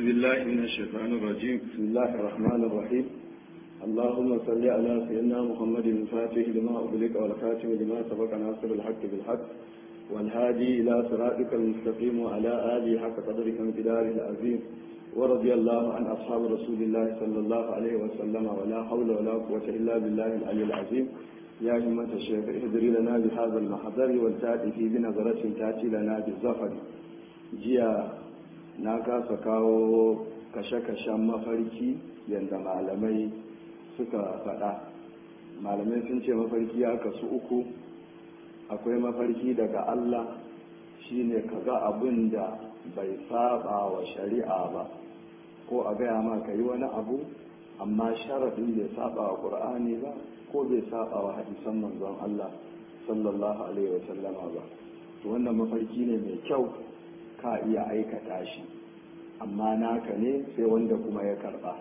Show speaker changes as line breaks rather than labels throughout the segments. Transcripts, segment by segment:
بالله من الشيطان الرجيم
بسم الله الرحمن الرحيم اللهم صل على سيدنا محمد الفاتح لما أغلق والخاتم لما سبق ناصر الحق بالحق والهادي إلى صراطك المستقيم وعلى آله حق قدرك امتداره العظيم ورضي الله عن أصحاب رسول الله صلى الله عليه وسلم ولا حول ولا قوة إلا بالله العلي العظيم يا همة الشيخ اهدري لنا بهذا المحضر والتأتي في بنظرة تأتي لنا بالظفر جيا na kasa kawo kashe-kashen mafarki yadda malamai suka faɗa malamai sun ce mafarki ya kasu uku akwai mafarki daga Allah shine kaga abin da bai saba wa shari'a ba ko a gaya ma ka yi wani abu amma sharaɗin bai saba wa ƙur'ani ba ko bai saba wa hadisan manzon Allah sallallahu alaihi wasallama ba to wannan mafarki ne mai kyau ka iya aikata shi amma naka ne sai wanda kuma ya karba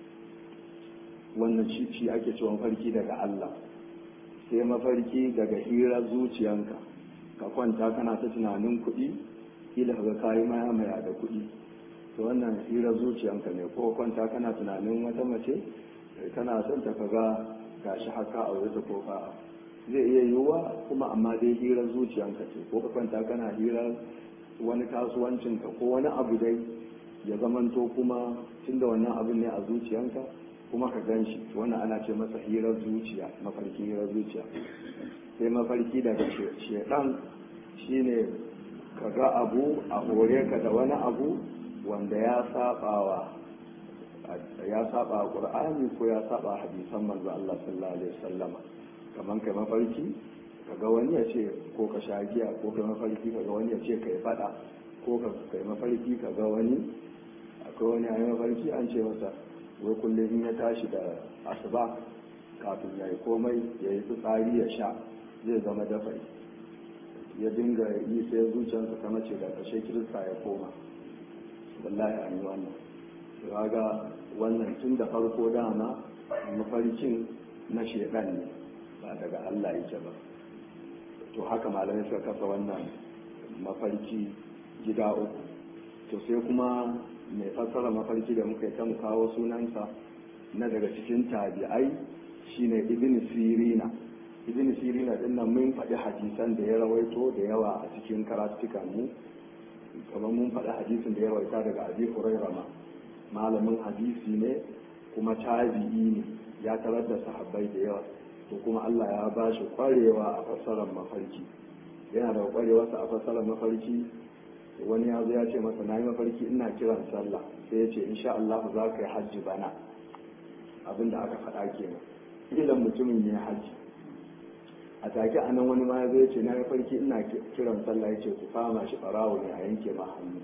wannan shi ake cewa mafarki daga Allah sai mafarki daga hirar zuciyanka ka kwanta kana ta tunanin kuɗi ila ga kayi maya maya da kuɗi to wannan hirar zuciyanka ne ko kwanta kana tunanin wata mace kana son ta kaga gashi haka a wurin ko ka zai iya yiwuwa kuma amma dai hirar zuciyanka ce ko ka kwanta kana hirar wani kasuwancinka ko wani abu dai ya zamanto kuma tunda wannan abin ne a zuciyanka kuma ka gan shi wannan ana ce masa hirar zuciya mafarki hirar zuciya sai mafarki daga shedan shine ka ga abu a hore ka da wani abu wanda ya sabawa ya saba qur'ani ko ya saba hadisan manzo Allah sallallahu alaihi wasallama kaman kai mafarki kaga wani ya ce ko ka sha giya ko ka mafarki kaga wani ya ce ka yi fada ko ka kai mafarki kaga wani akwai wani a mafarki an ce masa wai kullum in ya tashi da asuba kafin ya yi komai ya yi fitsari ya sha zai zama dafai ya dinga yi sai zuciyarsa ta mace da kashe kirista ya koma wallahi an yi wannan ga wannan tun da farko dama mafarkin na shedan ne ba daga Allah yake ba to haka malamai suka kasa wannan mafarki gida uku to sai kuma mai fassara mafarki da muka yi ta kawo sunansa na daga cikin tabi'ai shine ibn sirina ibn sirina din nan mun faɗi hadisan da ya rawaito da yawa a cikin karatukan mu kamar mun faɗi hadisin da ya rawaita daga abi hurairah ma malamin hadisi ne kuma tabi'i ne ya tarar da sahabbai da yawa to kuma Allah ya ba shi kwarewa a fassarar mafarki yana da kwarewarsa a fassarar mafarki wani ya zo ya ce masa na yi mafarki ina kiran sallah sai ya ce insha Allah za ka yi hajji bana abinda aka faɗa kenan ilan mutumin ya hajji a take a nan wani ma ya zo ya ce na yi mafarki ina kiran sallah ya ce ku fama shi ɓarawo ne a yanke ma hannu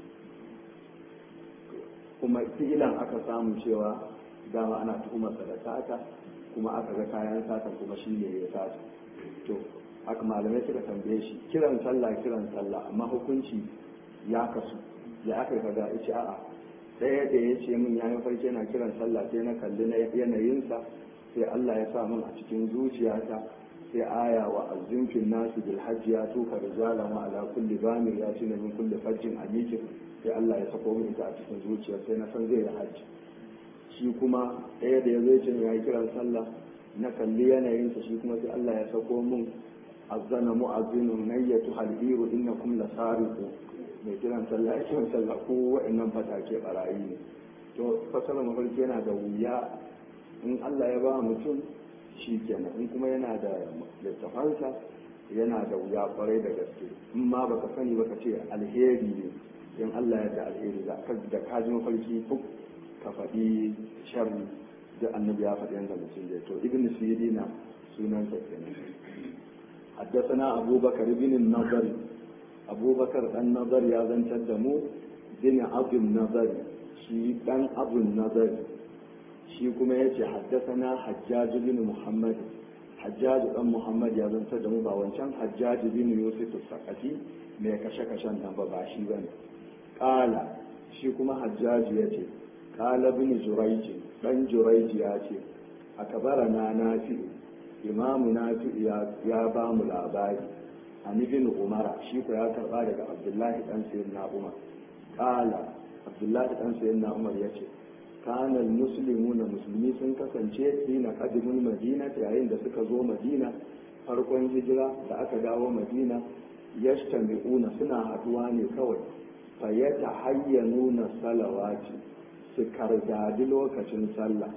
kuma fi'ilan aka samu cewa dama ana tuhumarsa da sata kuma aka ga kayan satan kuma shi ne ya sata to haka malamai suka tambaye shi kiran sallah kiran sallah amma hukunci ya kasu ya aka kaga ya ce a'a ɗaya da ya ce min ya yi farke na kiran sallah sai na kalli na yanayinsa sai Allah ya sa min a cikin zuciyata sai aya wa azzimfin nasu bil hajji ya tuka rijalan wa ala kulli bamir ya tuna min kulli fajjin amikin sai Allah ya sako min ita a cikin zuciya sai na san zai yi hajji shi kuma ɗaya da ya zai ce ya yi kiran sallah na kalli yanayinsa shi kuma sai Allah ya sako min azzana mu'azzinun nayyatu haliru innakum lasariqu mai kiran sallah ya kiran sallah ko wa'annan fatake barayi ne to fasara mafarki yana da wuya in Allah ya ba mutum shi kenan in kuma yana da littafansa yana da wuya kwarai da gaske in ma baka sani baka ce alheri ne in Allah ya da alheri da ka ji mafarki ka faɗi sharri da annabi ya faɗi yanzu mutum zai to ibn sirina sunan sa kenan حدثنا أبو بكر بن النضر أبو بكر النضر يا ذن تدمو بن أبو النضر شي بن أبو النضر شي كما يجي حدثنا حجاج بن محمد حجاج بن محمد يا ذن تدمو باوانشان حجاج بن يوسف السقفي mai kashe-kashen nan ba ba shi bane ƙala shi kuma hajjaji ya ce ƙala bin juraiji ɗan juraiji ya ce a kabara na nafi imamu nafi ya ba mu labari an ibn umara shi ko ya karba daga abdullahi dan sayyid na umar qala abdullahi dan sayyidina umar ya ce kana muslimuna musulmi sun kasance hina qadimul madina yayin da suka zo madina farkon hijira da aka dawo madina yastami'una suna haduwa ne kawai fa yatahayyanuna salawati su kardadi lokacin sallah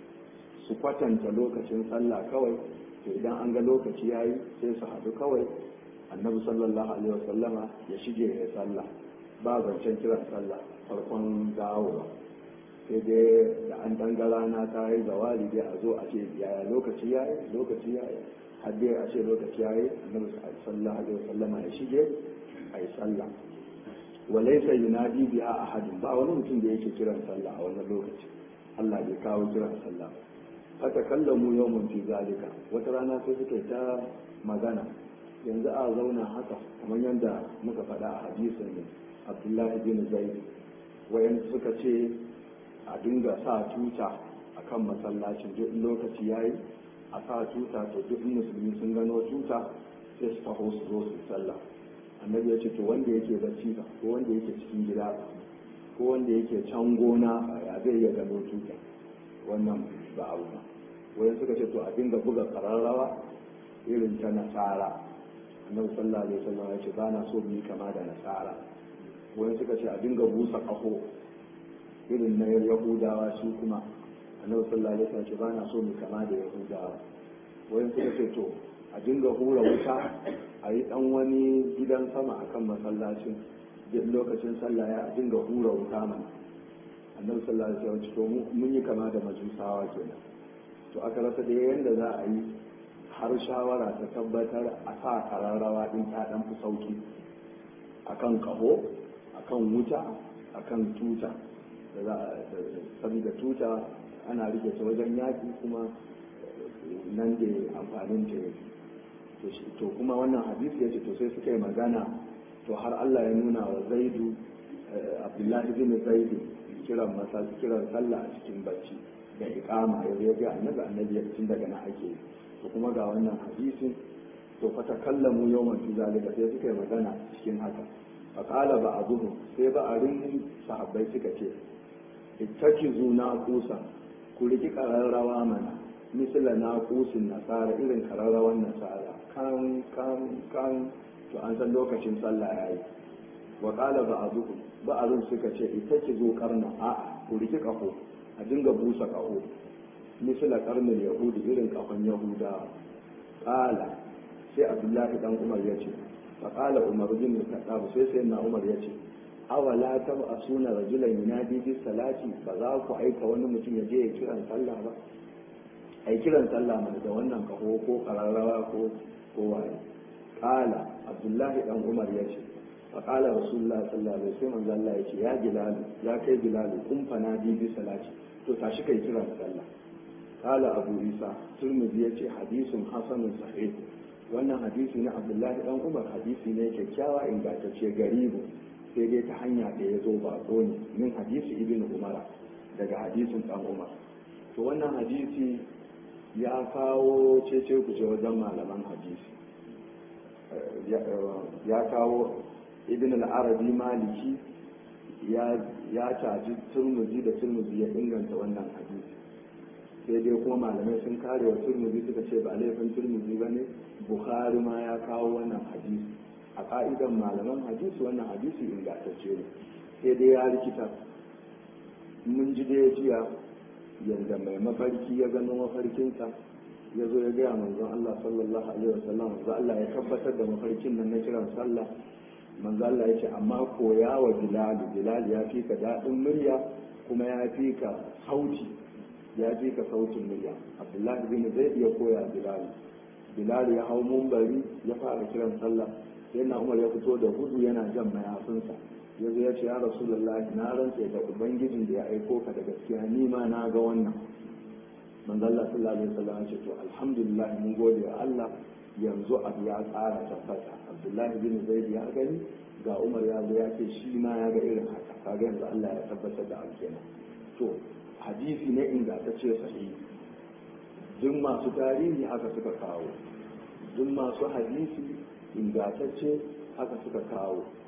su kwatanta lokacin sallah kawai to idan an ga lokaci yayi sai su haɗu kawai annabi sallallahu alaihi wasallama ya shige ya sallah ba zancen kiran sallah farkon dawowa sai dai da an danga rana ta yi zawali dai a zo a ce yaya lokaci yayi lokaci yayi har dai a ce lokaci yayi annabi sallallahu alaihi wasallama ya shige a yi sallah walaysa yunadi biha ahadun ba wani mutum da yake kiran sallah a wannan lokaci Allah bai kawo kiran sallah haka kallamu yawmun fi zalika wata rana sai suka ta magana yanzu a zauna haka kamar yadda muka faɗa a hadisin abdullahi bin zaid wayan suka ce a dinga sa tuta akan masallacin duk lokaci yayi a sa tuta to duk musulmi sun gano tuta sai su taho su zo su sallah annabi ya ce to wanda yake bacci ba ko wanda yake cikin gida ko wanda yake can gona ya zai iya gano tuta wannan ba abu ba wayan suka ce to a dinga buga kararrawa irin ta nasara annabi sallallahu alaihi wasallam ya ce ba na so mu yi kama da nasara wani suka ce a dinga busa kaho irin na yahudawa su kuma annabi sallallahu alaihi wasallam ya ce ba na so mu kama da yahudawa wani suka ce to a dinga hura wuta a yi dan wani gidan sama akan masallacin duk lokacin sallah ya dinga hura wuta mana annabi sallallahu alaihi wasallam ya ce to mun yi kama da majusawa kenan to aka rasa da yanda za a yi har shawara ta tabbatar a sa kararrawa din ta dan fi sauki akan kaho akan wuta akan tuta da za a saboda tuta ana rike ta wajen yaki kuma nan da amfanin ta yake to kuma wannan hadisi ya ce to sai suka yi magana to har Allah ya nuna wa zaidu abdullahi bin zaidu kiran masa kiran sallah a cikin bacci da iqama ya zo ga annabi annabi ya tun daga na ake yi to kuma ga wannan hadisin to fa takallamu yawman fi zalika sai suka yi magana cikin haka fa qala ba'dhum sai ba'arin sahabbai suka ce ittakizu na kusa ku riki kararrawa mana misala na kusin nasara irin kararrawan nasara kan kan kan to an san lokacin sallah yayi wa qala ba'dhum ba'arin suka ce ittakizu karna a'a ku riki kaho a dinga busa kaho misala karnin yahudi irin kafan yahuda kala sai abdullahi dan umar ya ce fa kala umar bin khattab sai sai na umar ya ce awala ta a suna rajulan yunadi bis salati ba za ku aika wani mutum ya je ya kiran sallah ba ai kiran sallah mana da wannan kaho ko kararrawa ko ko waye kala abdullahi dan umar ya ce fa kala rasulullah sallallahu alaihi wasallam manzo Allah ya ce ya bilal ya kai bilal kun fa nadi bis salati to tashi kai kiran sallah قال أبو عيسى ترمذي يتي حديث حسن صحيح wannan hadisi na abdullahi dan umar hadisi ne kyakkyawa ingantacce garibu sai dai ta hanya da ya zo ba ne min hadisi ibn umara daga hadisin dan umar to wannan hadisi ya kawo cece kuce wajen malaman hadisi ya kawo ibn al-arabi maliki ya caji turmuzi da turmuzi ya inganta wannan hadisi sai dai kuma malamai sun kare wa turmuzi suka ce ba laifin turmuzi ba ne bukhari ma ya kawo wannan hadisi a ka'idan malaman hadisi wannan hadisi ingantacce ne sai dai ya rikita mun ji dai jiya yadda mai mafarki ya gano mafarkinsa ya zo ya gaya manzon Allah sallallahu alaihi wasallam manzon Allah ya tabbatar da mafarkin nan na kiran sallah manzon Allah ya ce amma koya wa Bilal Bilal ya fi ka daɗin murya kuma ya fi ka sauti ya fi ka sautin murya Abdullahi bin zai iya koya Bilal Bilal ya hau mumbari ya fara kiran sallah sai na Umar ya fito da gudu yana jan mayafinsa ya zo ya ce ya Rasulullahi na rantse da ubangijin da ya aiko ka da gaskiya ni ma na ga wannan manzo Allah sallallahu alaihi wasallam ya ce to alhamdulillah mun gode wa Allah yanzu abu ya tsara tabbata Abdullahi bin Zaid ya gani ga Umar ya zo ya ce shi ma ya ga irin haka kaga yanzu Allah ya tabbatar da abu kenan to hadisi ne ingantacce sahihi duk masu tarihi haka suka kawo duk masu hadisi ingantacce haka suka kawo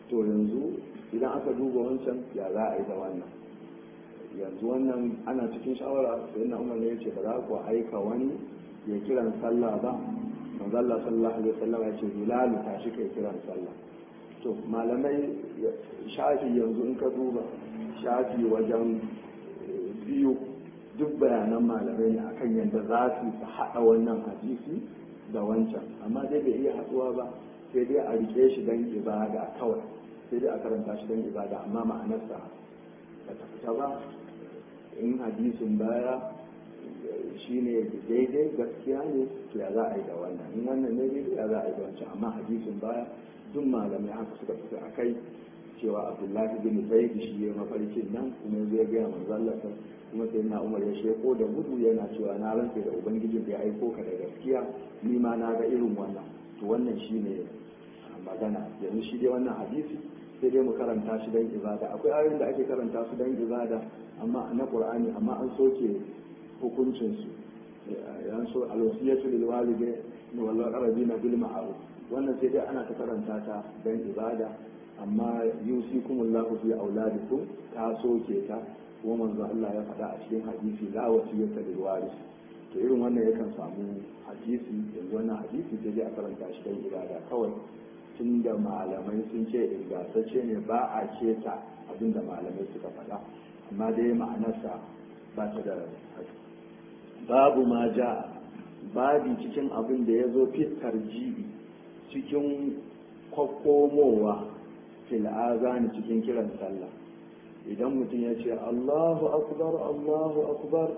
to yanzu idan aka duba wancan ya za a yi da wannan yanzu wannan ana cikin shawara sai na umar ya ce ba za ku aika wani ya kiran sallah ba manzo Allah sallallahu alaihi wasallam ya ce bilal tashi kai kiran sallah to malamai shafi yanzu in ka duba shafi wajen biyu duk bayanan malamai ne akan yadda za su haɗa wannan hadisi da wancan amma dai bai iya haɗuwa ba sai dai a rike shi don ibada kawai sai dai a karanta shi don ibada amma ma'anarsa ba ta fita ba in hadisin baya shi ne daidai gaskiya ne to ya za a yi da wannan in wannan ne daidai ya za a yi da wancan amma hadisin baya duk malamai haka suka fita a kai cewa abdullahi bin zaid shi ya mafarkin nan kuma zai gaya manzo Allah kuma sai na umar ya sheko da gudu yana cewa na rantse da ubangijin da ya aiko ka da gaskiya ni ma na ga irin wannan to wannan shine magana yanzu shi dai wannan hadisi sai dai mu karanta shi dan ibada akwai ayoyin da ake karanta su dan ibada amma na qur'ani amma an soke hukuncin su yan so alwasiyatu lil walide wal aqrabina bil ma'ruf wannan sai dai ana ta karanta ta dan ibada amma yusikumullahu fi auladikum ta soke ta kuma manzo Allah ya faɗa a cikin hadisi la wasiyata lil waris to irin wannan yakan samu hadisi yanzu wannan hadisi sai dai a karanta shi dan ibada kawai tunda malamai sun ce ingantacce ne ba a keta abinda malamai suka faɗa amma dai ma'anarsa ba ta da babu ma ja babi cikin abin da ya zo fitar jibi cikin kwakkomowa fil azani cikin kiran sallah idan mutum ya ce Allahu akbar Allahu akbar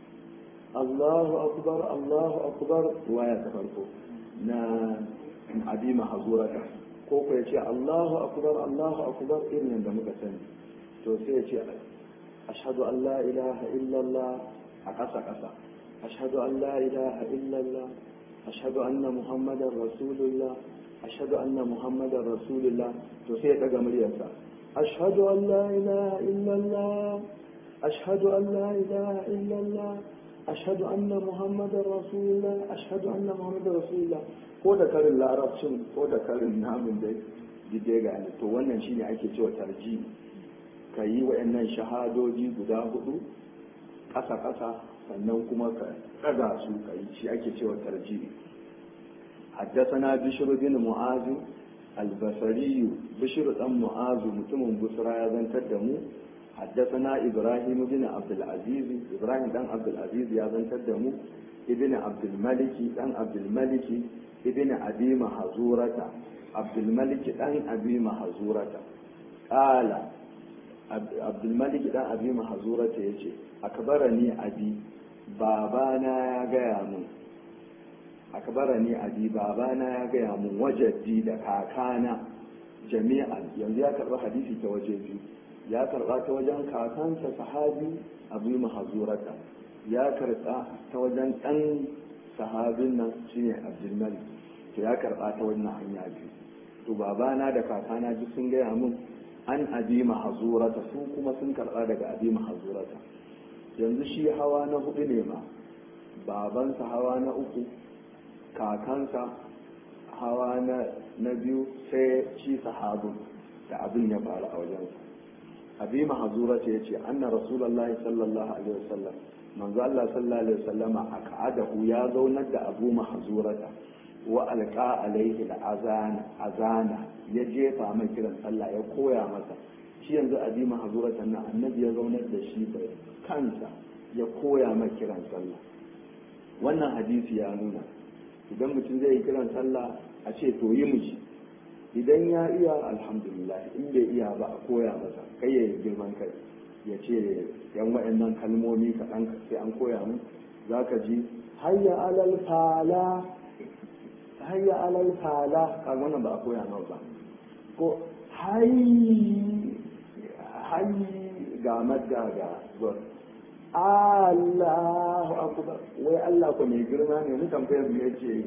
Allahu akbar Allahu akbar waya ta farko na abi mahzurata ko ko ya ce Allahu akbar Allahu akbar irin da muka sani to sai ya ce ashhadu an la ilaha illallah a ƙasa ƙasa ashhadu an la ilaha illallah ashhadu anna muhammadar rasulullah ashhadu anna muhammadar rasulullah to sai ya daga muryarsa أشهد أن لا إله إلا الله أشهد أن لا إله إلا الله أشهد أن محمد رسول الله أشهد أن محمد رسول الله ko da karin larabcin ko da karin namun da dide gane to wannan shine ake cewa tarji ka yi wa'annan shahadoji guda hudu ƙasa ƙasa sannan kuma ka ɗaga su ka yi shi ake cewa tarji حدثنا بشر بن معاذ البصري بشر بن معاذ متم بصرى يزن تدمو حدثنا إبراهيم بن عبد العزيز إبراهيم بن عبد العزيز يزن تدمو ابن عبد الملك بن عبد الملك ابن أبي محزورة عبد الملك بن أبي محزورة قال عبد الملك بن أبي محزورة يجي أكبرني أبي بابانا يا جامون akbara ni abi babana ya gaya mun wajaddi da kakana jami'an yanzu ya karba hadisi ta waje biyu ya karba ta wajen kakansa sahabi abu mahazurata ya karba ta wajen dan sahabin nan shine abdulmalik to ya karba ta wannan hanya biyu to babana da kakana duk sun gaya mun an abi mahazurata su kuma sun karba daga abi mahazurata yanzu shi hawa na hudu ne ma babansa hawa na uku kakansa hawa na biyu sai shi sahabin da abin ya faru a wajensa abi mahazura ce yace anna rasulullah sallallahu alaihi wasallam manzo Allah sallallahu alaihi wasallama aka'adahu ya zaunar da abu mahazurata wa alqa alaihi azana azana ya jefa mai kiran sallah ya koya masa shi yanzu abi mahazurata nan annabi ya zaunar da shi bai kansa ya koya mai kiran sallah wannan hadisi ya nuna idan mutum zai yi kiran sallah a ce to yi miji idan ya iya alhamdulillah in bai iya ba a koya masa kai ya yi girman kai ya ce yan wa'annan kalmomi kaɗan sai an koya mu za ka ji hayya alal fala hayya alal fala kan wannan ba a koya ma ba ko hayy hayy ga madda ga zuwa Allahu akbar wai Allah ko mai girma ne mu tambayar mu yace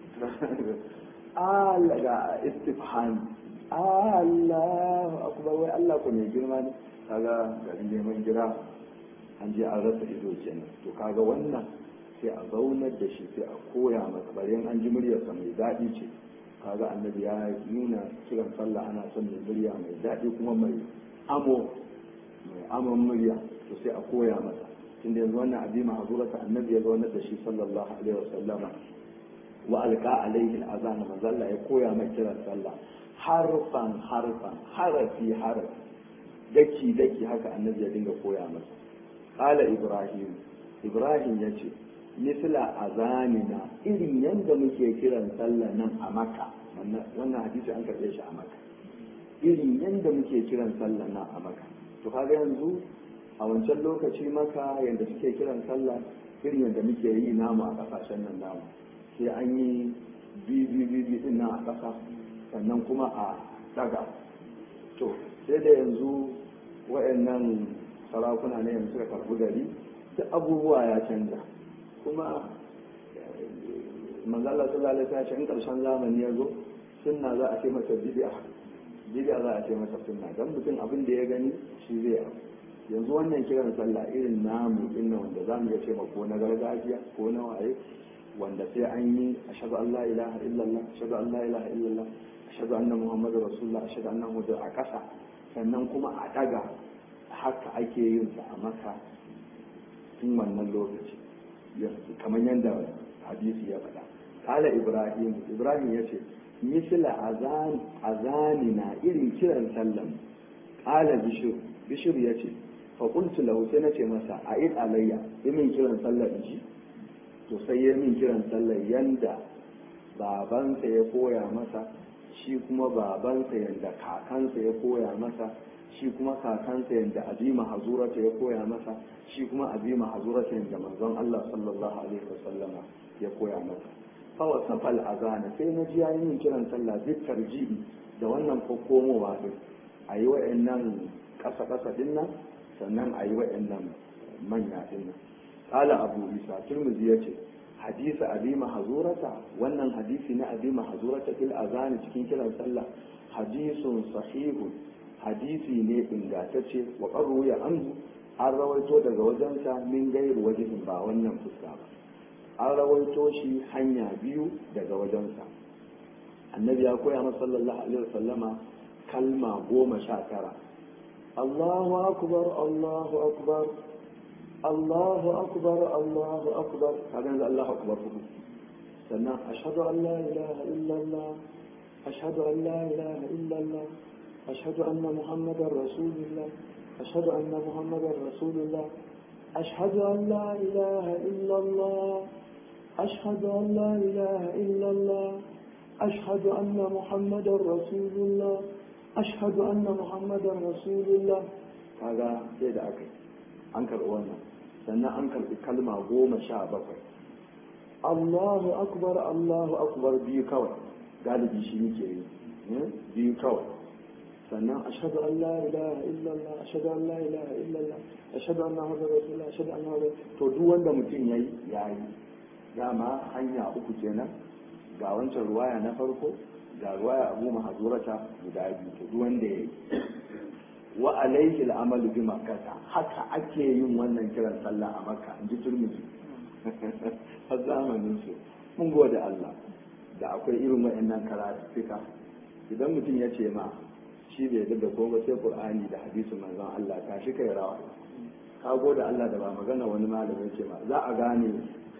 Allah ga istifham Allahu akbar wai Allah ko mai girma ne kaga garin neman gira an je an rasa ido kenan to kaga wannan sai a zaunar da shi sai a koya masa bare an ji muryarsa mai daɗi ce kaga annabi ya nuna kiran sallah ana son mai murya mai daɗi kuma mai amo mai amon murya to sai a koya masa tunda yanzu wannan abi mahzurata annabi ya zauna da shi sallallahu alaihi wasallama wa alqa alaihi al'azan manzalla ya koya mai kiran sallah harfan harfan harafi harafi daki daki haka annabi ya dinga koya masa qala ibrahim ibrahim yace misla azanina irin yanda muke kiran sallah nan a makka wannan hadisi an karbe shi a makka irin yanda muke kiran sallah nan a makka to kaga yanzu a wancan lokaci maka yanda suke kiran sallah irin yanda muke yi namu a kasashen nan namu sai an yi bibi bibi din nan a kasa sannan kuma a daga to sai da yanzu wayannan sarakuna ne yanzu suka karbi gari duk abubuwa ya canja kuma manzala sallallahu alaihi wasallam in karshen zamani ya zo sunna za a ce masa bid'a bid'a za a ce masa sunna dan mutum abin da ya gani shi zai abu yanzu wannan kiran sallah irin namu inna wanda zamu iya ce ko na gargajiya ko na waye wanda sai an yi ashhadu an la ilaha illallah ashhadu an la ilaha illallah ashhadu anna muhammadar rasulullah ashhadu anna muhammadar a kasa sannan kuma a daga haka ake yin sa a maka tun wannan lokaci kamar yadda hadisi ya faɗa kala ibrahim ibrahim ya ce misila azani na irin kiran sallan kala bishir bishir ya ce faƙultu lahu sai na ce masa a id alayya yi min kiran sallar ji to sai ya min kiran sallar yanda babansa ya koya masa shi kuma babansa yanda kakansa ya koya masa shi kuma kakansa yadda azima hazurata ya koya masa shi kuma azima hazurata yadda manzon Allah sallallahu alaihi wasallama ya koya masa fa wasafal azana sai na ji yayin yin kiran sallah duk tarji'i da wannan komowa din ayi wa'annan kasa kasa din nan sannan ayi wa'annan manya din nan qala abu isa turmuzi yace hadisi azima hazurata wannan hadisi na azima hazurata fil azani cikin kiran sallah hadisun sahihun hadisi ne ingantacce wa ƙarru ya anhu an rawaito daga wajensa min gairu wajihin ba wannan fuska ba an rawaito shi hanya biyu daga wajensa annabi ya koya masa sallallahu alaihi wasallama kalma goma sha tara Allahu akbar Allahu akbar Allahu akbar Allahu akbar kaga yanzu Allahu akbar hudu sannan ashhadu an la ilaha illallah ashhadu an la ilaha illallah أشهد أن محمدا رسول الله أشهد أن محمدا رسول الله أشهد أن لا إله إلا الله أشهد أن لا إله إلا الله أشهد أن محمدا رسول الله أشهد أن محمدا رسول الله هذا سيد أكل أنكر وانا سنة أنكر بكلمة قوم شعبك الله أكبر الله أكبر بيكوي قال بيشي بيكوي sannan ashhadu an la ilaha illallah ashhadu an la ilaha illallah ashhadu anna muhammadar rasulullah ashhadu anna muhammadar to duk wanda mutum yayi yayi dama hanya uku kenan ga wancan ruwaya na farko ga ruwaya abu mahazurata guda biyu to duk wanda yayi wa alayhi al'amalu bi makkah haka ake yin wannan kiran sallah a makka in ji turmiji har zamanin su mun gode Allah da akwai irin waɗannan karatuka idan mutum ya ce ma shi bai da ko ba sai qur'ani da hadisin manzon Allah ta shi kai rawa ka gode Allah da ba magana wani malamin ce ba za a gane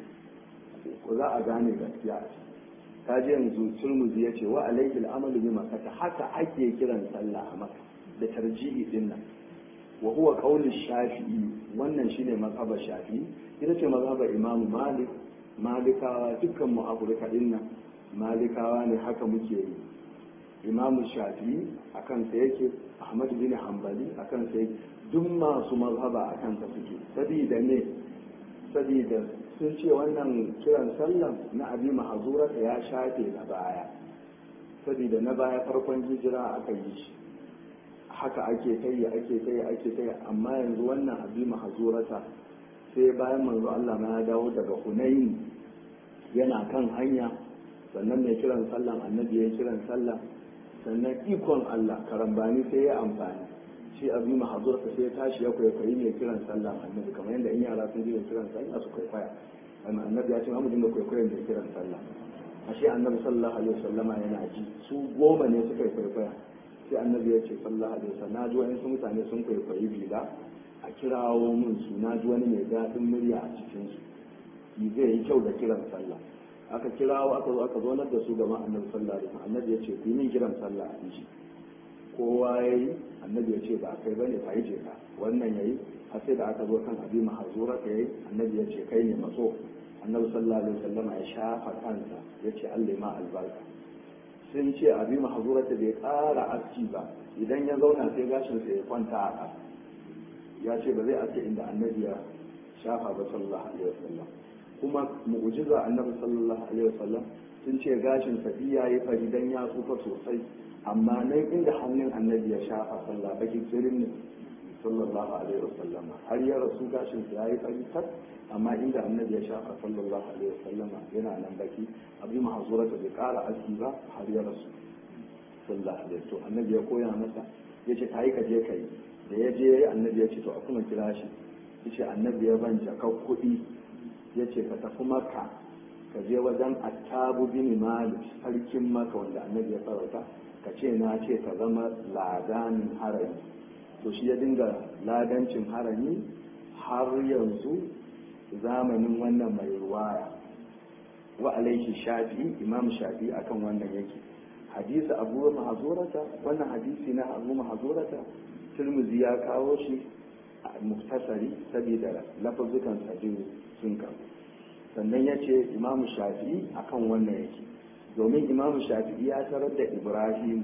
ko za a gane gaskiya ka ji yanzu turmuzi ya ce wa alaihi al'amalu bi makata haka ake kiran sallah a maka da tarjihi din nan wa huwa qawlu shafi'i wannan shine mazhabar shafi'i ita ce mazhabar imamu malik malikawa dukkan mu afirka din nan malikawa ne haka muke yi imamu shafi'i a kansa yake ahmad bin hanbali a kansa yake duk masu mazhaba a kansa suke sabida ne sabida sun ce wannan kiran sallan na abi mahazurata ya shafe na baya sabida na baya farkon hijira aka yi shi haka ake tayi ake tayi ake tayi amma yanzu wannan abi mahazurata sai bayan manzo Allah ma ya dawo daga Hunayn yana kan hanya sannan mai kiran sallan annabi ya kiran sallah sannan ikon Allah karambani sai ya amfani shi abu mahazur ka sai ya tashi ya kwaikwayi mai kiran sallah annabi kamar yadda in yara sun ji mai kiran sallah su kwaikwaya amma annabi ya ce mu dinga kwaikwayon mai kiran sallah ashe annabi sallallahu alaihi wasallama yana ji su goma ne suka yi kwaikwaya sai annabi ya ce sallallahu alaihi wasallam na ji wa'insu mutane sun kwaikwayi bila a kirawo mun su na ji wani mai daɗin murya a cikin su yi zai yi kyau da kiran sallah aka kirawo aka zo aka zonar da su gaban annabi sallallahu alaihi wasallam annabi ya ce ku yi min kiran sallah a ji kowa ya yi annabi ya ce ba kai bane fa yi ka wannan yayi har sai da aka zo kan abi mahazura ka yi annabi ya ce kai ne maso annabi sallallahu alaihi wasallam ya shafa kansa ya ce Allah ma albarka sun ce abi mahazura ta bai ƙara aski ba idan ya zauna sai gashin sa ya kwanta a ƙasa ya ce ba zai aske inda annabi ya shafa ba sallallahu alaihi wasallam kuma mu'jiza annabi sallallahu alaihi wasallam sun ce gashin sa biya ya fari dan ya tsufa sosai amma nan inda hannun annabi ya shafa sallah baki tsirin ne sallallahu alaihi wasallam har ya rasu gashin sa yayi fari tak amma inda annabi ya shafa sallallahu alaihi wasallam yana nan baki abi mahzura ta bai kara aski ba har ya rasu sallallahu alaihi to annabi ya koya masa yace kai ka je kai da ya je annabi ya ce to a kuma kira shi yace annabi ya ban jakar kuɗi yace ka tafi makka ka je wajen attabu bin malik sarkin maka wanda annabi ya farauta ka ce na ce ka zama ladanin harami to shi ya dinga ladancin harami har yanzu zamanin wannan mai ruwaya wa alaihi shafi imam shafi akan wannan yake hadisi abu mahazurata wannan hadisi na abu mahazurata turmuzi ya kawo shi a muktasari saboda lafazukan sajin sun kawo sannan ya ce imamu shafi'i akan wannan yake domin imamu shafi'i ya tarar da ibrahim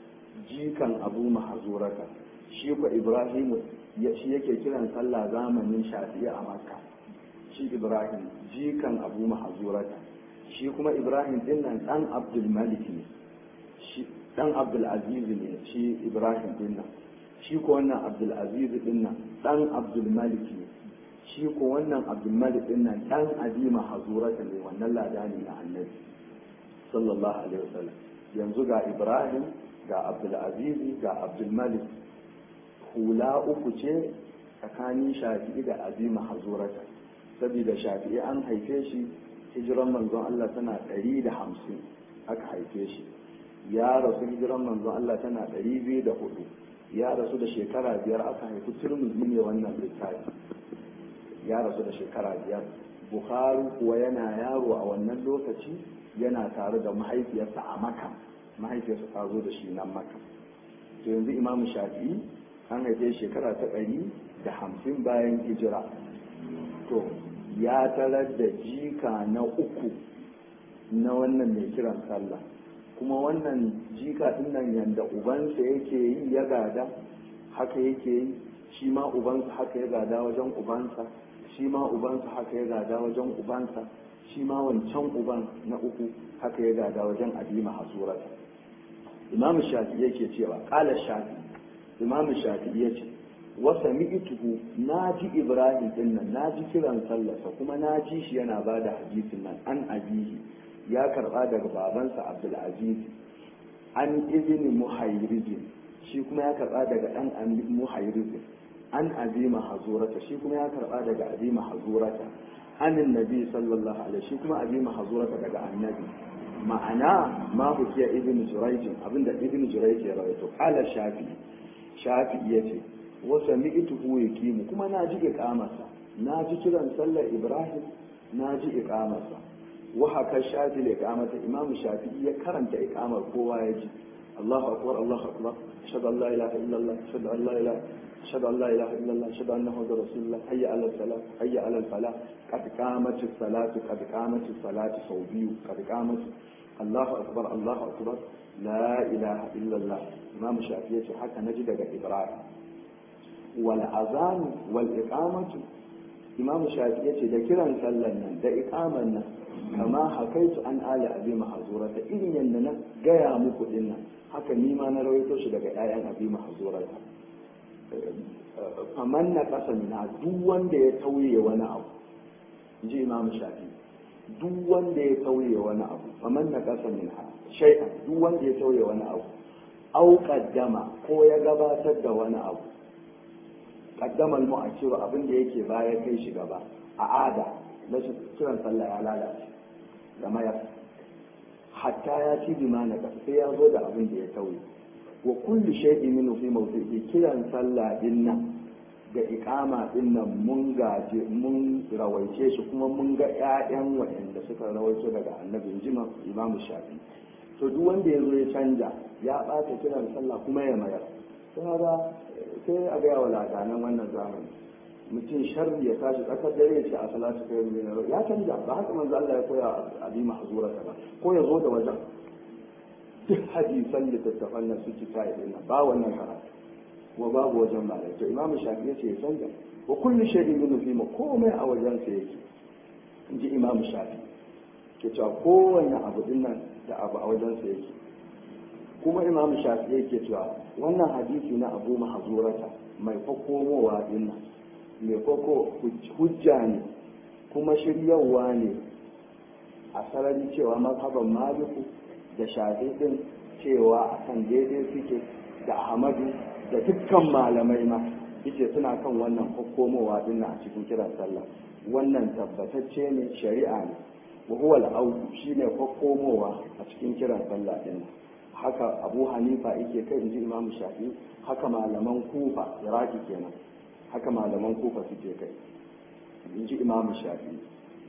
jikan abu mahazurata shi kwa ibrahim shi yake kiran sallah zamanin shafi'i a makka shi ibrahim jikan abu mahazurata shi kuma ibrahim din nan dan abdul malik ne shi dan abdul aziz ne shi ibrahim din nan shi ko wannan abdul aziz din nan dan abdul malik ne shi ko wannan abdulmalik din nan dan adima hazurata ne wannan ladani na annabi sallallahu alaihi wasallam yanzu ga ibrahim ga abdulaziz ga abdulmalik hula uku ce tsakanin shafi'i da adima hazurata saboda shafi'i an haife shi hijiran manzon Allah tana ɗari da hamsin aka haife shi ya rasu hijiran manzon Allah tana ɗari biyu da hudu ya rasu da shekara biyar aka haifi turmuzi ne wannan littafi ya rasu da shekara biyar bukhari kuwa yana yaro a wannan lokaci yana tare da mahaifiyarsa a maka mahaifiyarsa ta zo da shi nan maka to yanzu imamu shafi'i an haife shekara ta ɗari da hamsin bayan hijira to ya tarar da jika na uku na wannan mai kiran sallah kuma wannan jika ɗin nan yanda ubansa yake yi ya gada haka yake yi shi ma ubansa haka ya gada wajen ubansa shi ma ubansa haka ya gada wajen ubansa shi ma wancan uban na uku haka ya gada wajen adima hasurata imamu shafi yake cewa kala shafi imamu shafi ya ce wasa mi'ituhu na ji ibrahim din nan na ji kiran sallarsa kuma na ji shi yana ba da hadisin nan an abihi ya karba daga babansa abdulaziz an izini muhairizin shi kuma ya karba daga dan muhairizin an azima hazurata shi kuma ya karba daga azima hazurata anin nabi sallallahu alaihi shi kuma azima hazurata daga annabi ma'ana ma hukiya ibn jurayj abinda ibn jurayj ya rawaito qala shafi shafi yace wa sami'tuhu yakimu kuma na ji iqamarsa na ji kiran sallar ibrahim na ji iqamarsa wa haka shafi da iqamata imam shafi ya karanta iqamar kowa ya ji Allahu akbar Allahu akbar ashhadu an la ilaha illallah ashhadu an la ilaha أشهد أن لا إله إلا الله أشهد أن محمد رسول الله حي على الصلاة حي على الفلاح قد قامت الصلاة قد قامت الصلاة صوبي قد قامت الله أكبر الله أكبر لا إله إلا الله إمام الشافعي حتى نجد إبراهيم والأذان والإقامة إمام الشافعي da kiran sallan nan da iqaman nan kama hakaitu an ali abi mahzura da irin yanda na gaya muku din nan haka ni ma na rawaito shi daga ƴaƴan abi mahzura faman na ƙasa na duk wanda ya tauye wani abu ji imam shafi duk wanda ya tauye wani abu faman na ƙasa min ha shay'an duk wanda ya tauye wani abu au qaddama ko ya gabatar da wani abu qaddama al-mu'akkir abin da yake baya kai shi gaba a ada na kiran sallah ya lalace da mayar hatta ya ci bima na sai ya zo da abin da ya tauye wa kullu shay'in minhu fi mawdi'i kiran sallah dinnan ga ikama din nan mun gaje mun rawaice shi kuma mun ga ƴaƴan waɗanda suka rawaito daga annabi jima imam shafi to duk wanda ya zo ya canja ya ɓata kiran sallah kuma ya mayar sai ga sai a ga yawa ladanan wannan zamani mutum sharri ya tashi tsakar dare ya ce a salatu kai ruwa ya canja ba haka manzo Allah ya koya a bi mahzura ba ko ya zo da wajen duk hadisan littattafan nan suke ta yi ba wannan karatu kuma babu wajen malai to imamu shafi ya ce ya canza wa kullu shay'in min fi komai a wajen sa yake inji imamu shafi ke cewa kowanne abu din nan da abu a wajen sa yake kuma imamu shafi yake cewa wannan hadisi na abu mahzurata mai fakomowa din nan mai fako hujja ne kuma shiryawa ne a sarari cewa mazhaban maliku da shafi din cewa akan daidai suke da ahmadu da dukkan malamai ma yace suna kan wannan hukumowa din a cikin kiran sallah wannan tabbatacce ne shari'a ne wa huwa al shine hukumowa a cikin kiran sallah din haka Abu Hanifa yake kai inji Imam Shafi haka malaman Kufa Iraki kenan haka malaman Kufa suke kai inji Imam Shafi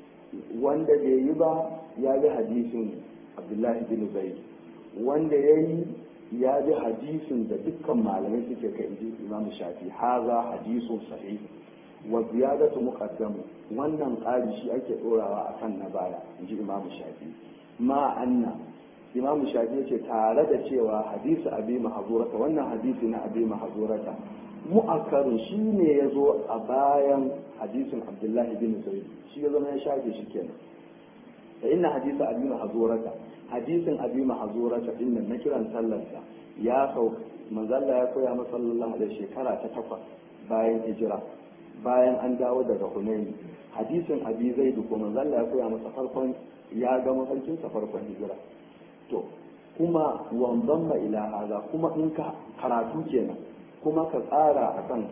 wanda bai yi ba ya bi hadisin Abdullahi bin Zaid wanda yayi ya ji hadisin da dukkan malamai suke kai inji imam shafi haza hadisun sahih wa ziyadatu muqaddamu wannan ƙari shi ake ɗorawa akan na baya inji imam shafi ma anna imam shafi yace tare da cewa hadisi abi mahzurata wannan hadisi na abi mahzurata mu'akkarun shi ne ya zo a bayan hadisin abdullahi bin zaid shi ya zama ya shafe shi kenan da inna hadisi abi mahzurata hadisin abi mahzurata din nan na kiran sallarsa ya sau manzalla ya koya masa sallallahu alaihi shekara ta takwas bayan hijira bayan an dawo daga hunaini hadisin abi zaid ko manzalla ya koya masa farkon ya ga mafarkin sa farkon hijira to kuma wanzan ma ila haza kuma in ka karatu kenan kuma ka tsara akan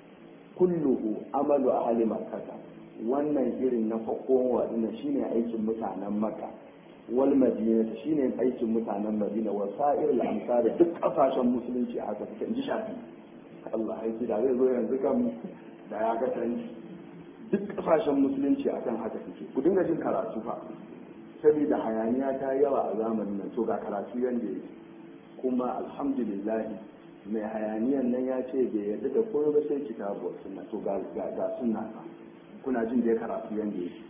kulluhu amalu ahli makkah wannan irin na fakowa dinnan shine aikin mutanen makka wal madina shine aikin mutanen madina wa sa'ir al amsar duk kasashen musulunci a haka suke inji shafi Allah aiki da zai zo yanzu kan da ya ga tanci duk kasashen musulunci akan haka suke ku dinga jin karatu fa saboda hayaniya ta yawa a zamanin nan to ga karatu yanda yake kuma alhamdulillah mai hayaniyan nan ya ce bai yarda da koyo ba sai kitabu sunna to ga ga sunna kuna jin da karatu yanda yake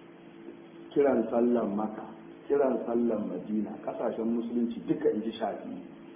kiran sallan maka kiran sallan madina kasashen musulunci duka in ji shafi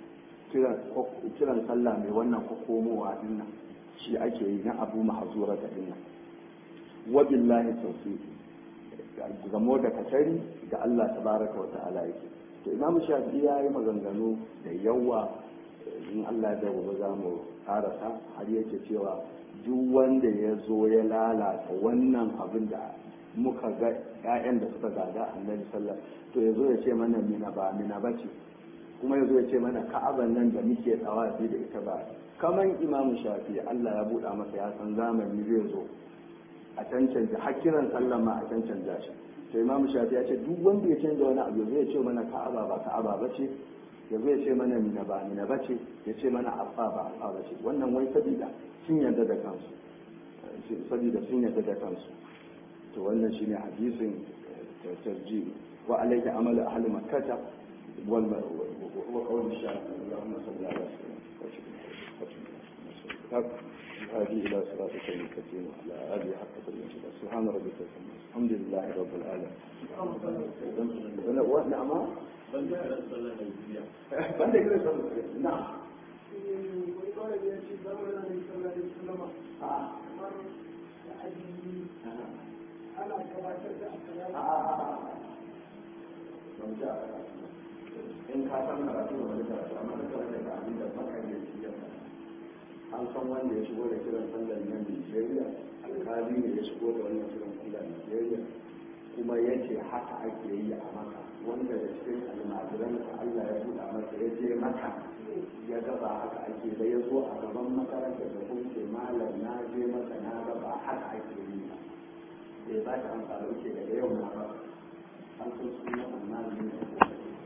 kiran sallah mai wannan komowa dinnan shi ake yi na abu mahazura da dinnan wabillahi tawfiq gamo da katari ga Allah tabaraka wa ta'ala yake to imamu shafi ya yi maganganu da yawa in Allah ya gobe za mu karasa har yake cewa duk wanda ya zo ya lalata wannan abin da muka ga 'ya'yan da suka gada annabi sallallahu to ya zo ya ce mana mina ba mina ba ce kuma ya zo ya ce mana ka'aban nan da muke tsawafi da ita ba kaman imamu shafi Allah ya buɗa masa ya san zamani zai zo a cancanta hakiran sallah ma a cancanta shi to imamu shafi ya ce duk wanda ya canza wani abu zai ce mana ka'aba ba ka'aba ba ce ya zo ya ce mana mina ba mina ba ce ya ce mana afa ba afa ba ce wannan wai sabida sun yarda da kansu sabida sun yarda da kansu to wannan shine hadisin tarji wa alayka amalu ahli makkah wal wa qawl shafi Allahumma salli ala sayyidina هذه إلى صراطك المستقيم وعلى آله حق قدره سبحان ربك الحمد لله رب العالمين نعم بند نعم
ana gabatar da
in ka san karatu da wani karatu amma ka karanta da abin da baka da shi ya an san wanda ya shigo da kiran sallar nan Nigeria alkali ne ya shigo da wannan kiran sallar Nigeria kuma ya ce haka ake yi a maka wanda da cikin almajiran ka Allah ya buɗa masa ya je maka ya gaba haka ake da ya zo a gaban makarantar da kun ce malam na je maka na gaba haka ake yi bai ba ta amfani ke daga yau na ba an san suna amma ne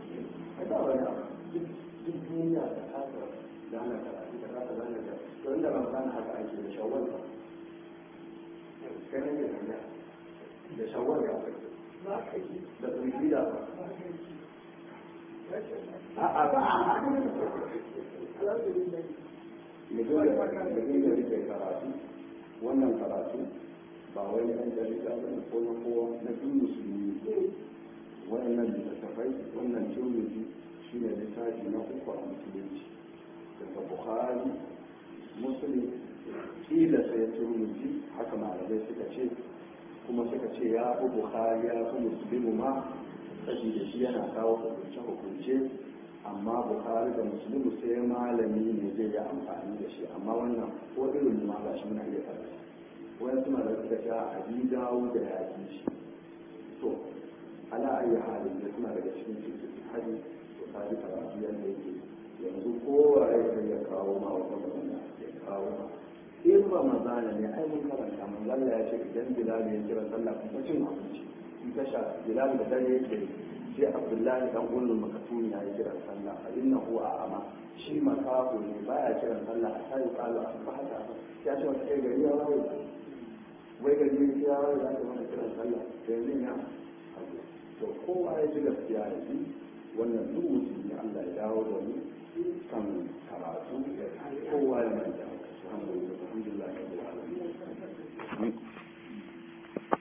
a da wani abu duk duniya da kasa gane karatu da kasa gane da to inda ramadan haka ake da shawwal ba kai ne da da shawwal ya da zulhida ba a'a ba mutum da rike karatu wannan karatu ba wani ɗan jarida ba ne ko na kowa na duk musulmi waɗannan littattafai wannan turmiji shi ne littafi na uku a musulunci daga bukhari muslim kila sai turmiji haka malamai suka ce kuma suka ce ya fi bukhari ya fi musulmi ma saboda shi yana kawo hukunce-hukunce amma bukhari da musulmi sai malami ne zai yi amfani da shi amma wannan ko irin ma ga shi muna iya karanta wani suna da suka sha a bi dawo da yaƙi shi to ala ayi halin da suna daga cikin cikin hali to ta ji karatu yadda yake yanzu kowa ya kai ya kawo ma wata magana ya kawo ma in ba mazana ne ai mun karanta mun lalla ya ce idan bilal ya kira sallah kuma cin abinci in ka sha bilal da dare yake sai abdullahi dan ullul makatuni ya yi kiran sallah fa innahu a'ama shi makafu ne baya kiran sallah a sai kalu a fa haka ya ce wata kai gari ya waye wai gari ya waye za ka mana kiran sallah to yanzu ya to kowa ya ji gaskiya ya ji wannan duk musulmi Allah ya dawo da mu kan karatu kowa ya manta alhamdulillah alhamdulillah